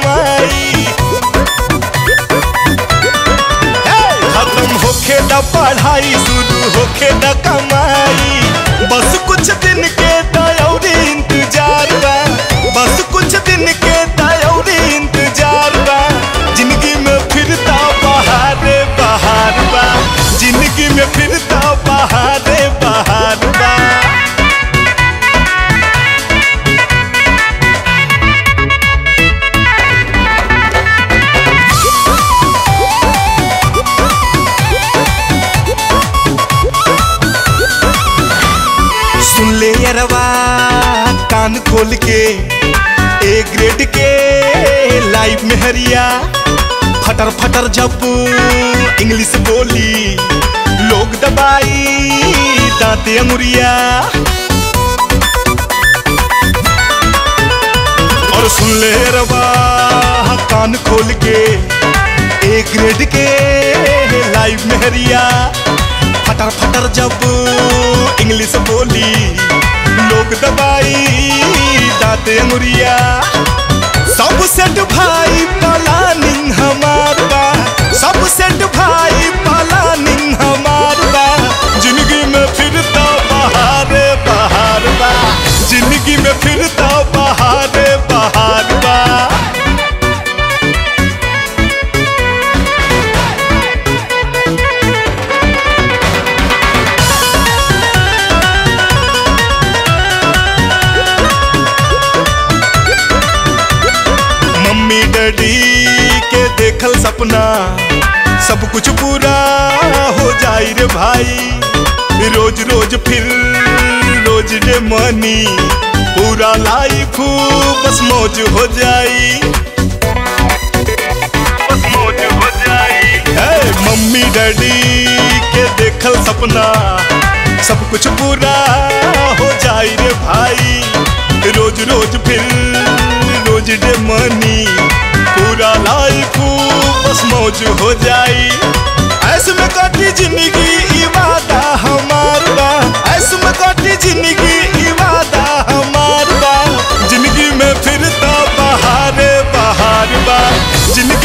कमाई हे, खत्म होखे द पढ़ाई शुरू होखे द कमाई बस कुछ दिन के दयौरी इंतजार बा बस कुछ दिन के दयौरी इंतजार बा जिंदगी में फिरता बहारे बहार बा जिंदगी में फिरता बहारे बहार बा सुन ले यरवा कान खोल के ए ग्रेड के लाइव में हरिया फटर फटर जब इंग्लिश बोली लोग दबाई दांते अंगुरिया और सुन ले रवा कान खोल के ए ग्रेड के लाइव में हरिया फटर फटर जब इंग्लिश बोली लोग दबाई दाते अंगुरिया सब सेट भाई प्लानिंग हमार बा सब सेट भाई प्लानिंग हमार बा जिंदगी में फिरता बहारे बहार बा जिंदगी में फिरता बहारे बहार बा मम्मी डैडी के देखल सपना सब कुछ पूरा हो जाई रे भाई रोज रोज फिर रोज डे मनी पूरा लाइफ बस मौज हो जाई बस मौज हो जाई हे मम्मी डैडी के देखल सपना सब कुछ पूरा हो जाई रे भाई रोज रोज फिर रोज डे मनी पूरा लाइफ बस मौज हो जाई ऐसे में काटी जिंदगी इवादा हमार बा ऐसे में काटी जिंदगी इवादा हमार बा जिंदगी में फिरता बहारे बहार बा जिंदगी